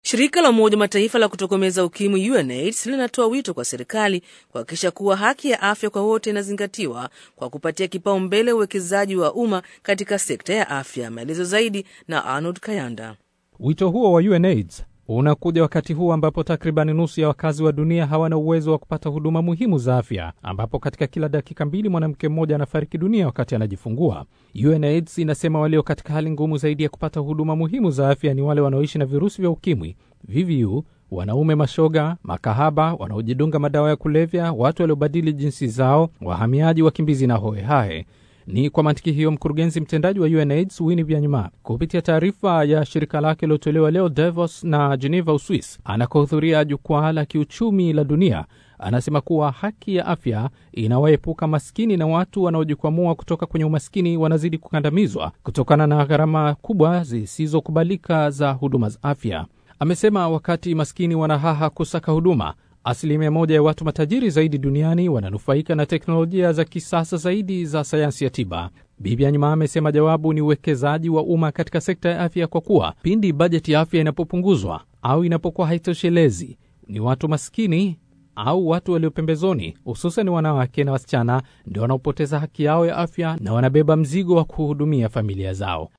Shirika la Umoja wa Mataifa la kutokomeza ukimwi UNAIDS linatoa wito kwa serikali kuhakikisha kuwa haki ya afya kwa wote inazingatiwa kwa kupatia kipaumbele uwekezaji wa umma katika sekta ya afya. Maelezo zaidi na Arnold Kayanda. Wito huo wa UNAIDS unakuja wakati huu ambapo takribani nusu ya wakazi wa dunia hawana uwezo wa kupata huduma muhimu za afya, ambapo katika kila dakika mbili mwanamke mmoja anafariki dunia wakati anajifungua. UNAIDS inasema walio katika hali ngumu zaidi ya kupata huduma muhimu za afya ni wale wanaoishi na virusi vya ukimwi, VVU, wanaume mashoga, makahaba, wanaojidunga madawa ya kulevya, watu waliobadili jinsi zao, wahamiaji, wakimbizi na hohehahe. Ni kwa mantiki hiyo mkurugenzi mtendaji wa UNAIDS Winnie Byanyima kupitia taarifa ya shirika lake iliyotolewa leo Davos na Geneva, Uswis, anakohudhuria jukwaa la kiuchumi la dunia, anasema kuwa haki ya afya inawaepuka maskini na watu wanaojikwamua kutoka kwenye umaskini wanazidi kukandamizwa kutokana na gharama kubwa zisizokubalika za huduma za afya. Amesema wakati maskini wanahaha kusaka huduma asilimia moja ya watu matajiri zaidi duniani wananufaika na teknolojia za kisasa zaidi za sayansi ya tiba. Bibi Anyima amesema jawabu ni uwekezaji wa umma katika sekta ya afya, kwa kuwa pindi bajeti ya afya inapopunguzwa au inapokuwa haitoshelezi, ni watu maskini au watu walio pembezoni, hususan wanawake na wasichana, ndio wanaopoteza haki yao ya afya na wanabeba mzigo wa kuhudumia familia zao.